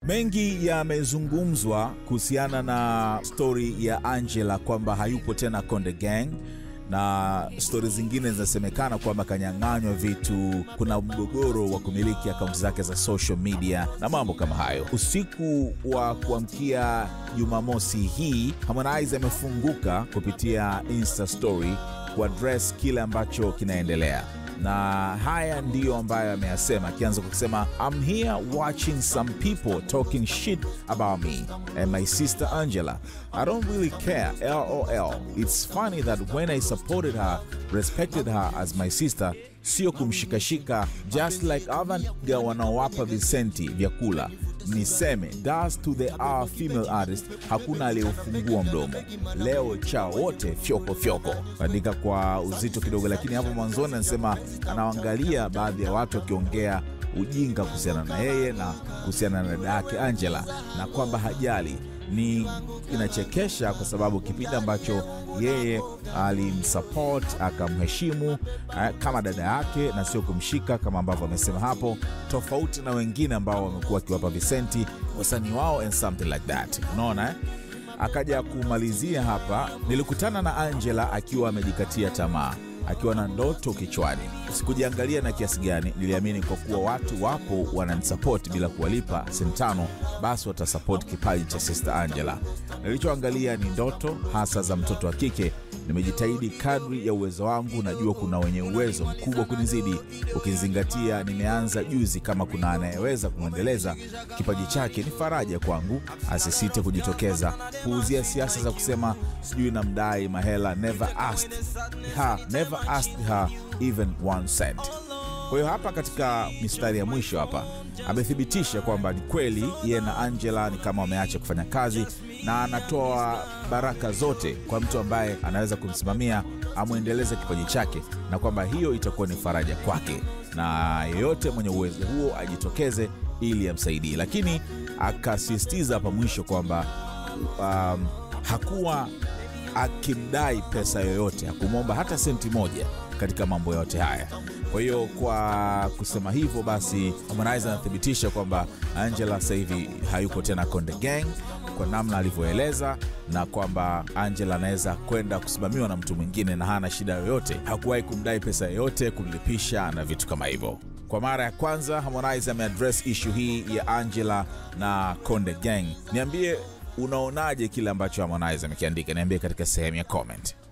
Mengi yamezungumzwa kuhusiana na stori ya Angela kwamba hayupo tena Konde Gang na stori zingine zinasemekana kwamba kanyang'anywa vitu, kuna mgogoro wa kumiliki akaunti zake za social media na mambo kama hayo. Usiku wa kuamkia Jumamosi hii, Harmonize amefunguka kupitia Insta story kuaddress kile ambacho kinaendelea na haya ndiyo ambayo ameyasema, akianza kwa kusema I'm here watching some people talking shit about me and my sister Angela. I don't really care, lol. It's funny that when I supported her, respected her as my sister, sio kumshikashika just like other nigga wanaowapa visenti vyakula niseme das to the our female artist, hakuna aliyefungua mdomo leo cha wote fyoko fyoko. Andika kwa uzito kidogo, lakini hapo mwanzoni anasema anaangalia baadhi ya watu wakiongea ujinga kuhusiana na yeye na kuhusiana na dada yake Angela, na kwamba hajali ni inachekesha kwa sababu kipindi ambacho yeye alimsupport akamheshimu eh, kama dada yake na sio kumshika kama ambavyo amesema hapo, tofauti na wengine ambao wamekuwa wakiwapa visenti wasanii wao and something like that, unaona eh? Akaja kumalizia hapa, nilikutana na Angela akiwa amejikatia tamaa akiwa na ndoto kichwani. Sikujiangalia na kiasi gani, niliamini kwa kuwa watu wapo wananisapoti bila kuwalipa senti tano, basi watasapoti kipaji cha Sister Angela. Nilichoangalia ni ndoto hasa za mtoto wa kike. Nimejitahidi kadri ya uwezo wangu, najua kuna wenye uwezo mkubwa kunizidi, ukizingatia nimeanza juzi. Kama kuna anayeweza kumwendeleza kipaji chake, ni faraja kwangu, asisite kujitokeza. Puuzia siasa za kusema sijui namdai mahela. Never asked her, never asked her even one cent. Kwa hiyo hapa katika mistari ya mwisho hapa amethibitisha kwamba ni kweli yeye na Angela ni kama wameacha kufanya kazi, na anatoa baraka zote kwa mtu ambaye anaweza kumsimamia amwendeleze kipaji chake, na kwamba hiyo itakuwa ni faraja kwake, na yeyote mwenye uwezo huo ajitokeze ili amsaidie. Lakini akasisitiza hapa mwisho kwamba um, hakuwa akimdai pesa yoyote, hakumwomba hata senti moja katika mambo yote haya. Kwa hiyo kwa kusema hivyo basi, Harmonize anathibitisha kwamba Angela sasa hivi hayuko tena Konde Gang kwa namna alivyoeleza, na kwamba Angela anaweza kwenda kusimamiwa na mtu mwingine na hana shida yoyote. Hakuwahi kumdai pesa yoyote, kumlipisha na vitu kama hivyo. Kwa mara ya kwanza Harmonize ameaddress issue hii ya Angela na Konde Gang. Niambie unaonaje kile ambacho Harmonize amekiandika? Niambie katika sehemu ya comment.